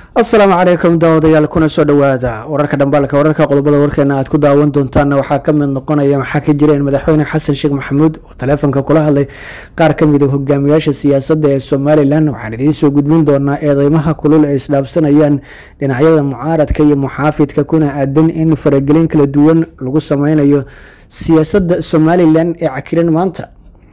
asalaamu calaykum daawadayaal kuna soo dhawaada wararka dhambaalka wararka qodobada warkeena aad ku daawan doontaanna waxaa ka mid noqonaya maxaa ka jira in madaxweyne xasan sheekh maxamuud oo taleefonka kula hadlay qaar ka mid a hogaamiyaasha siyaasadda ee somalilan waxaan idiin soo gudbin doonaa eedeymaha kulul ay isdhaafsanayaan dhinacyada mucaaradka iyo muxaafidka kuna aadan in faragelin kala duwan lagu sameynayo siyaasadda somalilan ee cakiran maanta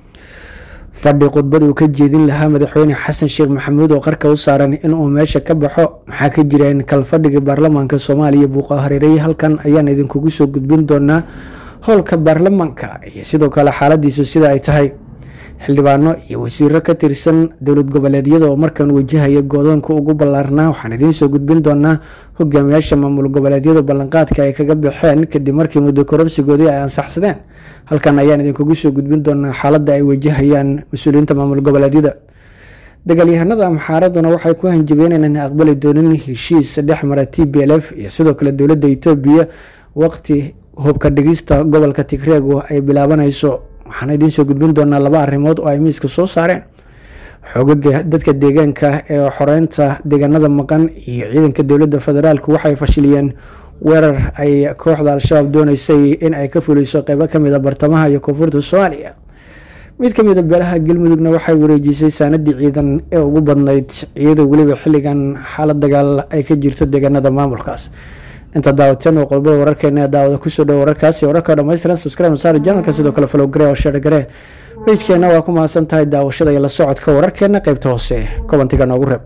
fadhi khudbad uu ka jeedin lahaa madaxweyne xasan sheekh maxamuud oo qarka u saaran inuu meesha ka baxo maxaa ka jireen kalfadhiga baarlamaanka soomaaliya buuqa hareerey halkan ayaan idinkugu soo gudbin doonaa howlka baarlamaanka iyo sidoo kale xaaladiisu sida ay tahay xildhibaano iyo wasiiro ka tirsan dowlad goboleedyada oo markan wajahaya goodoonka ugu ballaarnaa waxaan idiin soo gudbin doonaa hogaamiyaasha maamul goboleedyada ballanqaadka ay kaga baxeen kadib markii muddo kororsigoodii ay ansaxsadeen halkan ayaan idinkugu soo gudbin doonaa xaaladda ay wajahayaan mas-uuliyiinta maamul goboleedyada dagaalyahanada amxaaraduna waxay ku hanjabeen inaan aqbali doonin heshiis dhex mara t b l f iyo sidoo kale dowladda etoobiya waqti hubka dhigista gobolka tigreegu ay bilaabanayso waxaan idiin soo gudbin doonaa laba arrimood oo ay miiska soo saareen xoogaga dadka deegaanka ee xoreynta deegaanada maqan iyo ciidanka dowladda federaalk waxay fashiliyeen weerar ay kooxda al-shabaab dooneysay in ay ka fuliso qeybo kamid a bartamaha iyo koonfurta soomaaliya mid ka mid a beelaha galmudugna waxay wareejisay saanadii ciidan ee ugu badnayd iyadoo weliba xilligan xaalad dagaal ay ka jirto deegaanada maamulkaas inta daawateen oo qodobada wararkeena daawada kusoo dhow wararkaasi wararka dhammaystiran subscribe saar janalka sidoo kale follow gare oo share gare pagekeenna waa ku mahadsan tahay daawashada iyo la socodka wararkeena qeybta hoose kobantiga noogu reeb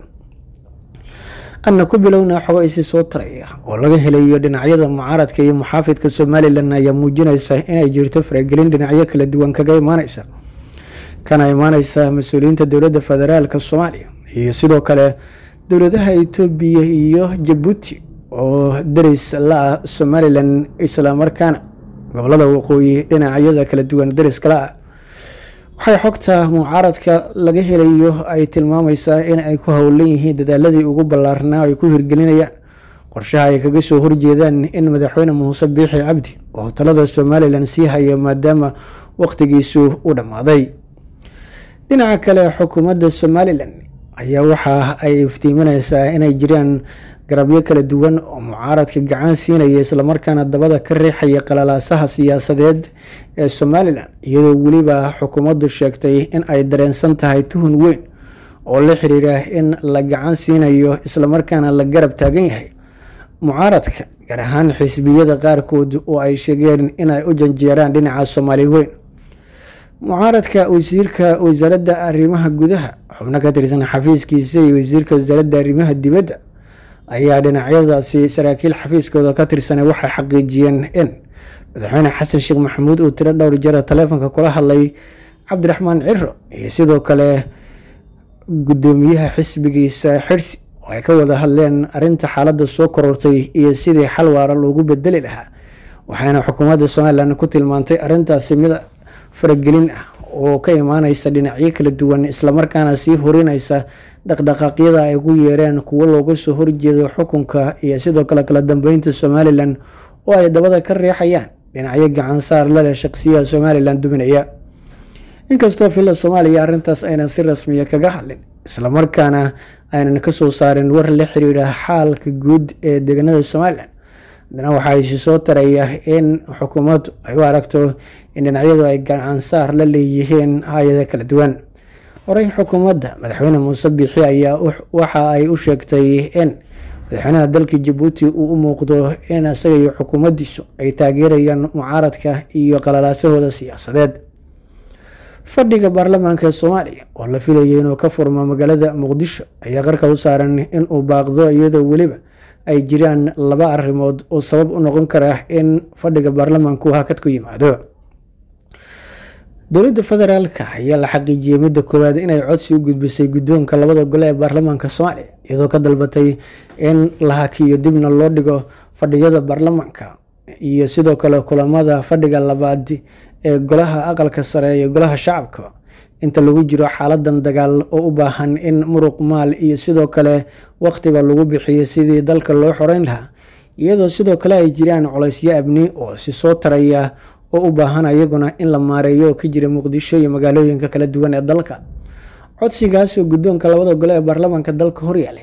anna ku bilowna xogo isi soo taraya oo laga helayo dhinacyada mucaaradka iyo muxaafidka somalilan ayaa muujinaysa inay jirto faragelin dhinacyo kala duwan kaga imaaneysa kana imaaneysa mas-uuliyiinta dowladda federaalk soomaaliya iyo sidoo kale dowladaha etoobiya iyo jabuuti oo daris la-ah somalilan islamarkaana gobolada waqooyi dhinacyada kala duwan dariska la-ah waxay xogta mucaaradka laga helayo ay tilmaameysaa in ay ku howlan yihiin dadaaladii ugu ballaarnaa ay ku hirgelinayaan qorshaha ay kaga soo horjeedaan in madaxweyne muuse biixi cabdi oo talada somalilan sii haya maadaama waqtigiisu u dhammaaday dhinaca kale xukuumadda somalilan ayaa waxa ay iftiimineysaa inay jiraan garabyo kala duwan oo mucaaradka gacan siinaya islamarkaana dabada ka riixaya qalalaasaha siyaasadeed ee somalilan iyadoo weliba xukuumaddu sheegtay in ay dareensan tahay tuhun weyn oo la xiriira in la gacan siinayo islamarkaana la garab taagan yahay mucaaradka gaar ahaan xisbiyada qaarkood oo ay sheegeen inay u janjeeraan dhinaca soomaali weyn mucaaradka wasiirka wasaaradda arrimaha gudaha xubno ka tirsan xafiiskiisa iyo wasiirka wasaaradda arrimaha dibadda ayaa dhinacyadaasi saraakiil xafiiskooda ka tirsanay waxay xaqiijiyeen in madaxweyne xasan sheekh maxamuud uu tiro dhowr jara taleefonka kula hadlay cabdiraxmaan ciro iyo sidoo kale guddoomiyaha xisbigiisa xirsi oo ay ka wada hadleen arinta xaaladda soo korortay iyo sidii xal waara loogu bedeli lahaa waxayna xukuumadda somalilan ku tilmaantay arintaasi mid faragelin ah oo ka imaaneysa dhinacyo kala duwan islamarkaana sii horineysa dhaqdhaqaaqyada ay ku yeereen kuwo looga soo horjeedo xukunka iyo sidoo kale kala dambeynta somalilan oo ay dabada ka riixayaan dhinacyo gacansaar laleh shaqsiyaha somalilan duminaya inkastoo filla soomaaliya arrintaas aynan si rasmiya kaga hadlin islamarkaana aynan kasoo saarin war la xiriira xaalka guud ee deegaanada somalilan haddana waxaa isi soo taraya in xukuumaddu ay u aragto in dhinacyadu ay gacansaar la leeyihiin hay-ada kala duwan horey xukuumadda madaxweyne muuse biixi ayaa waxa ay u sheegtay in madaxweynaha dalka jabuuti uu u muuqdo in isaga iyo xukuumaddiisu ay taageerayaan mucaaradka iyo qalalaasahooda siyaasadeed fadhiga baarlamaanka soomaaliya oo la filayay inuu ka furmo magaalada muqdisho ayaa qarka u saaran inuu baaqdo iyadoo weliba ay jiraan laba arrimood oo sabab u noqon kara in fadhiga baarlamaanku hakad ku yimaado dowladda federaalka ayaa la xaqiijiyey midda koowaad inay codsi u gudbisay guddoonka labada gole ee baarlamaanka soomaaliya iyadoo ka dalbatay in la hakiyo dibna loo dhigo fadhiyada baarlamaanka iyo sidoo kale kulamada fadhiga labaad ee golaha aqalka sare iyo golaha shacabka inta lagu jiro xaaladan dagaal oo u baahan in muruq maal iyo sidoo kale waqtiba lagu bixiyo sidii dalka loo xoreyn lahaa iyadoo sidoo kale ay jiraan colaysyo abni oo si soo taraya oo u baahan ayaguna in la maareeyo oo ka jira muqdisho iyo magaalooyinka kala duwan ee dalka codsigaas oo guddoonka labada gole ee baarlamaanka dalka horyaalay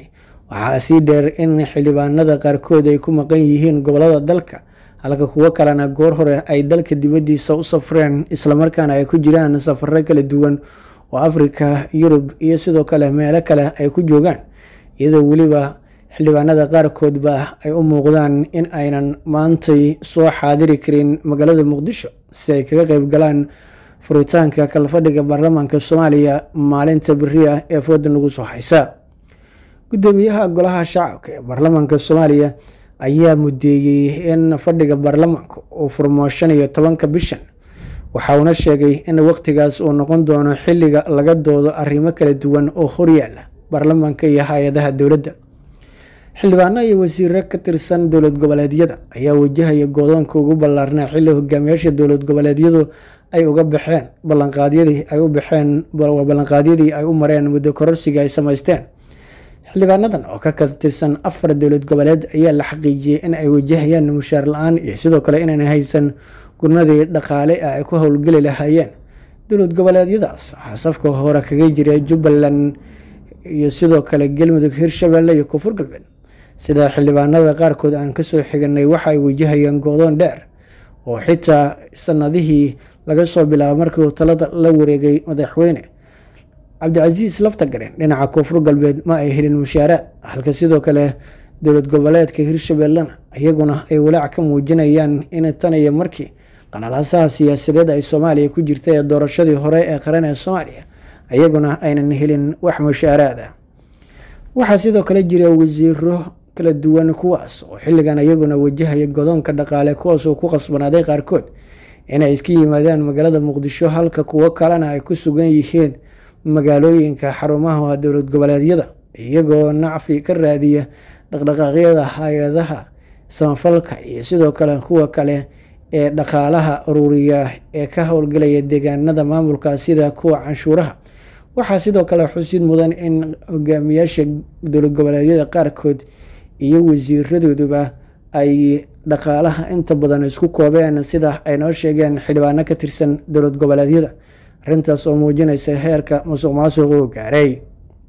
waxaa sii dheer in xildhibaanada qaarkood ay ku maqan yihiin gobolada dalka halka kuwo kalena goor hore ay dalka dibaddiisa u safreen islamarkaana ay ku jiraan safaro kala duwan oo afrika yurub iyo sidoo kale meelo kale ay ku joogaan iyadoo weliba xildhibaanada qaarkoodba ay u muuqdaan in aynan maantay soo xaadiri karin magaalada muqdisho si ay kaga qeyb galaan furitaanka kalfadhiga baarlamaanka soomaaliya maalinta beriya ee fooda nagu soo haysa gudoomiyaha golaha shacabka ee baarlamaanka soomaaliya ayaa mudeeyey in fadhiga baarlamaanka uu furmo shan iyo tobanka bishan waxa uuna sheegay in waqtigaas uu noqon doono xilliga laga doodo arrimo kala duwan oo horyaala baarlamaanka iyo hay-adaha dowladda xildhibaano iyo wasiiro ka tirsan dowlad goboleedyada ayaa wajahaya goodoonka ugu ballaarnaa xilli hogaamiyaasha dowlad goboleedyadu ay uga baxeen ballanqaadyadii ay u baxeen ballanqaadyadii ay u mareen muddo kororsiga ay samaysteen xildhibaanadan oo ka tirsan afar dowlad goboleed ayaa la xaqiijiyey in ay wajahayaan mushaar la-aan iyo sidoo kale inaan haysan gurnadii dhaqaale ah ay ku howlgeli lahaayeen dowlad goboleedyadaas waxaa safka hore kaga jira jubbaland iyo sidoo kale galmudug hirshabelle iyo koonfur galbeed sida xildhibaanada qaarkood aan kasoo xiganay waxa ay wajahayeen goodoon dheer oo xitaa sanadihii laga soo bilaabo markii uu talada la wareegay madaxweyne cabdicasiis laftagaren dhinaca koonfur galbeed ma ay helin mushaaraad halka sidoo kale dowlad goboleedka hirshabellena iyaguna ay walaac ka muujinayaan in tan iyo markii qanalaasaha siyaasadeed ay soomaaliya ku jirta ee doorashadii hore ee qaran ee soomaaliya iyaguna aynan helin wax mushaaraad ah waxaa sidoo kale jira wasiiro kala duwan kuwaas oo xilligan iyaguna wajahaya godoonka dhaqaale kuwaas oo ku qasbanaaday qaarkood inay iska yimaadaan magaalada muqdisho halka kuwo kalena ay ku sugan yihiin magaalooyinka xarumaha dowlad goboleedyada iyagoo nacfi ka raadiya dhaqdhaqaaqyada hay-adaha samafalka iyo sidoo kale kuwa kale ee dhaqaalaha ururiya ee ka howlgalaya deegaanada maamulka sida kuwa canshuuraha waxaa sidoo kale xusid mudan in hogaamiyaasha dowlad goboleedyada qaarkood iyo wasiiradooduba ay dhaqaalaha inta badan isku koobeen sida ay noo sheegeen xildhibaano ka tirsan dowlad goboleedyada arrintaas oo muujinaysa heerka musuq maasuq uu gaaray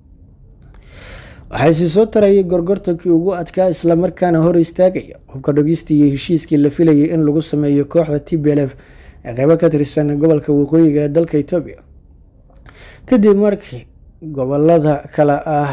waxaa sii soo tarayay gorgortankii ugu adkaa islamarkaana hor istaagaya hubka dhogista iyo heshiiskii la filayay in lagu sameeyo kooxda t b l f ee qeybo ka tirsan gobolka waqooyiga ee dalka etoobiya kadib markii gobolada kale ah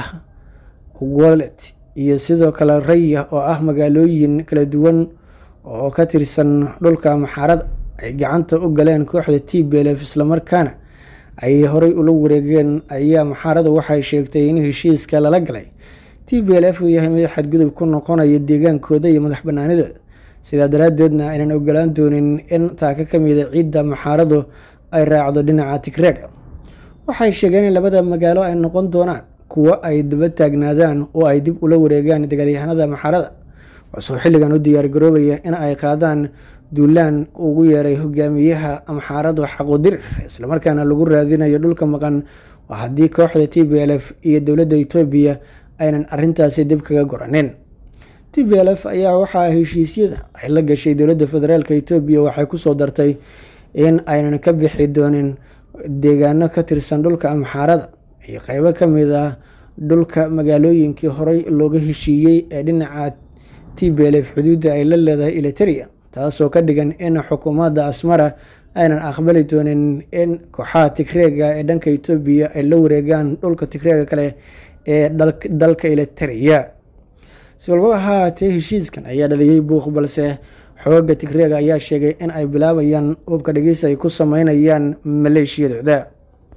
walet iyo sidoo kale raya oo ah magaalooyin kala duwan oo ka tirsan dhulka maxaarada ay gacanta u galeen kooxda t b l f islamarkaana ay horey ula wareegeen ayaa maxaarada waxay sheegtay in heshiiska lala galay t b l f uu yahay mid xadgudub ku noqonaya deegaankooda iyo madax banaanidooda sidaa daraadeedna aynan ogolaan doonin in taaka ka mida ciidda maxaaradu ay raacdo dhinaca tigreega waxay sheegeen in labada magaalo ay noqon doonaan kuwo ay daba taagnaadaan oo ay dib ula wareegaan dagaalyahanada maxaarada waasoo xilligan u diyaargaroobaya in ay qaadaan duulaan ugu yeeray hogaamiyaha amxaaradu xaqudirir islamarkaana lagu raadinayo dhulka maqan waa haddii kooxda t b l f iyo dowladda etoobiya aynan arintaasi dib kaga goranin t b l f ayaa waxaa heshiisyada ay la gashay dowladda federaalk etoobiya waxay kusoo dartay in aynan ka bixi doonin deegaano ka tirsan dhulka amxaarada iyo qeybo kamid ah dhulka magaalooyinkii horey looga heshiiyey ee dhinaca t b l f xuduudda ay la leedahay eliteria taasoo ka dhigan in xukuumadda asmara aynan aqbali doonin in kooxaha tigreega ee dhanka etoobiya ay la wareegaan dhulka tigreega kale ee dalka eliteria si walbaba ha haatee heshiiskan ayaa dhaliyey buuq balse xooga tigreega ayaa sheegay in ay bilaabayaan hubka dhegeysi ay ku sameynayaan maleeshiyadooda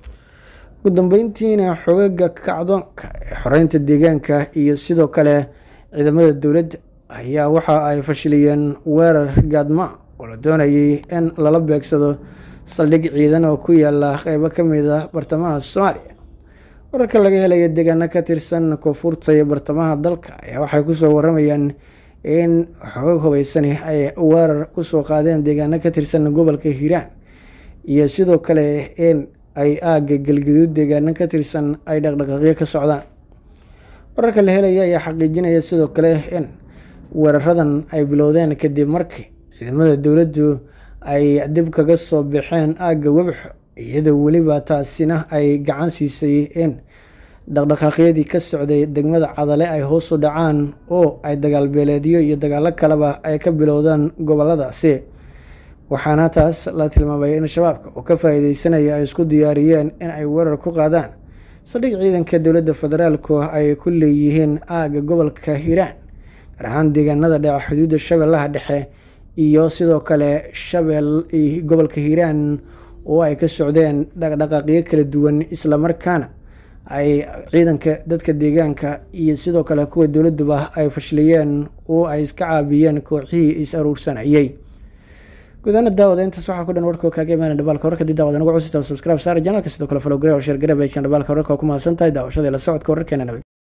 ugu dambeyntiina xoogaga kacdoonka ee xoreynta deegaanka iyo sidoo kale ciidamada dowladda ayaa waxa ay fashiliyeen weerar gaadma oo la doonayay in lala beegsado saldhig ciidan oo ku yaala qeybo kamid ah bartamaha soomaaliya wararka laga helaya deegaano ka tirsan koonfurta iyo bartamaha dalka ayaa waxay kusoo waramayaan in xoog hubeysani ay weerar kusoo qaadeen deegaano ka tirsan gobolka hiiraan iyo sidoo kale in ay aaga galgaduud deegaano ka tirsan ay dhaqdhaqaaqyo ka socdaan wararka la helaya ayaa xaqiijinaya sidoo kale in weeraradan ay bilowdeen kadib markii ciidamada dowladdu ay dib kaga soo baxeen aagga webxo iyadoo weliba taasina ay gacan siisay in dhaqdhaqaaqyadii ka socday degmada cadale ay hoos u dhacaan oo ay dagaalbeeleedyo iyo dagaalo kaleba ay ka bilowdaan goboladaasi waxaana taas la tilmaamay in shabaabka oo ka faa-iideysanaya ay isku diyaariyeen in ay weerar ku qaadaan saldhig ciidanka dowladda federaalku ay ku leeyihiin aaga gobolka hiiraan gaar ahaan deegaanada dhaca xuduudda shabeellaha dhexe iyo sidoo kale shabeel gobolka hiiraan oo ay ka socdeen dhaqdhaqaaqyo kala duwan islamarkaana ay ciidanka dadka deegaanka iyo sidoo kale kuwa dowladuba ay fashiliyeen oo ay iska caabiyeen kooxihii is aruursanayay gudaana daawada intaas waxaa ku dhan warkoo kaaga imaana dhibaalka wararka dii daawada nagu cusubta subscribe saara janalka sidoo kale follow gare oo share gare bejkan dhibaalka wararka oo ku mahadsan tahay daawashadii la socodka wararkeena nabad